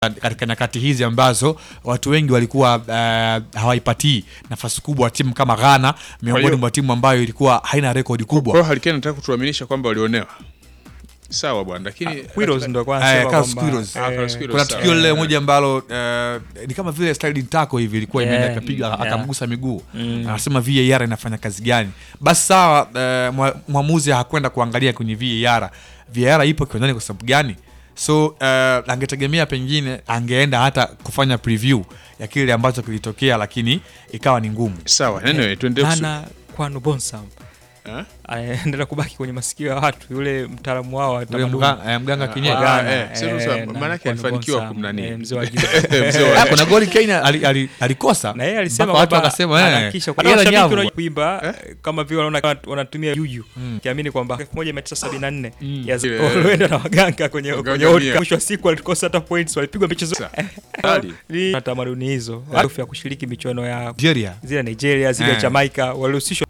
katika nyakati hizi ambazo watu wengi walikuwa uh, hawaipatii nafasi kubwa timu kama Ghana miongoni hiyo- mwa timu ambayo ilikuwa haina rekodi Kwa kubwa hiyo Harry Kane anataka kutuaminisha kwamba walionewa. Sawa bwana, lakini Quiros ndo kwa Eh, anasema Carlos kwamba, Quiros. Ah, Carlos eh, Quiros. kuna sawa. tukio lile moja ambalo uh, ni kama vile sliding tackle hivi ilikuwa Yeah, imeenda ikapiga yeah. akamgusa miguu Mm. anasema VAR inafanya kazi gani basi sawa uh, mwa- mwamuzi hakwenda kuangalia kwenye VAR VAR ipo kiwanjani kwa sababu gani so uh, angetegemea pengine angeenda hata kufanya preview ya kile ambacho kilitokea lakini ikawa ni ngumu sawa. Anyway, tuendelee kusu- Nana Kwano Bonsam Eh? anaendelea kubaki kwenye masikio ya watu, yule mtaalamu wao wa Yule tamaduni mga- eh, mganga Ah, kienyeji ah, Ghana, eh, sasa eh, sasa, na maana yake Kwano alifanikiwa Bonsam, kumnani. eh, mzee wa giza. Mzee wa- Ah, kuna goli Kenya ali- ali- alikosa na yeye alisema Mpaka watu kwamba wakasema, eh, anahakikisha kwa yeye mashabiki nyavu. wanajua kuimba kama vile wanaona wanatumia yuyu kiamini kwamba 1974 ya Ile- walienda na waganga kwenye Waganga kwenye World mia. Cup. mwisho wa siku walikosa hata points walipigwa michezo Hali. Ni tamaduni hizo maarufu ya kushiriki michuano ya Nigeria zile Nigeria zile Eh. Jamaica walihusishwa